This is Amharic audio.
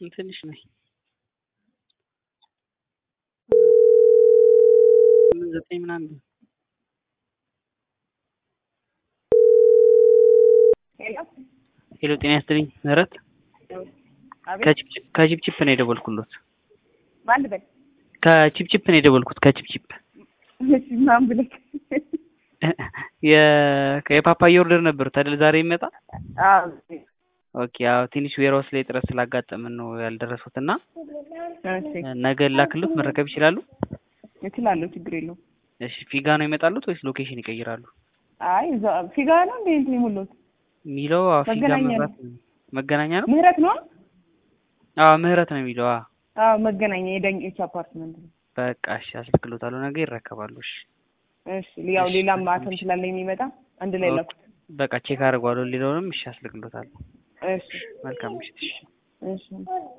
ትንሽ ነኝ። ስምንት ዘጠኝ ምናምን ሄሎ ሄሎ፣ ጤና ይስጥልኝ ምህረት አቤት ከቺፕቺፕ ከቺፕቺፕ ነው የደወልኩሎት። ማን ልበል? ከቺፕቺፕ ነው የደወልኩት። ከቺፕቺፕ እሺ ማን ብለህ? የ- የፓፓያ ኦርደር ነበር አይደል? ዛሬ ይመጣ። አዎ ኦኬ። ያው ትንሽ ዌርሃውስ ላይ ጥረት ስላጋጠምን ነው ያልደረሱት እና እሺ ነገ ላክሎት መረከብ ይችላሉ? እችላለሁ፣ ችግር የለውም። እሺ። ፊጋ ነው ይመጣሉት ወይስ ሎኬሽን ይቀይራሉ? አይ እዛ ፊጋ ነው እንዴ እንትን የሞላሁት የሚለው አዎ፣ ፊጋ መገናኛ ነው። መብራት ነው። መገናኛ ነው። ምህረት ነው። አዎ ምህረት ነው የሚለው። አዎ አዎ መገናኛ የዳኞች አፓርትመንት ነው። በቃ እሺ፣ አስልክሎታለሁ። ነገ ይረከባሉ። እሺ እሺ ያው እሺ፣ ሌላም እሺ፣ ማተም እሺ። ስላለ የሚመጣ አንድ ላይ ኦኬ። ላኩት። በቃ ቼክ አድርጓለሁ። ሌላውንም እሺ፣ አስልክሎታለሁ። እሺ መልካም ምሽት። እሺ እሺ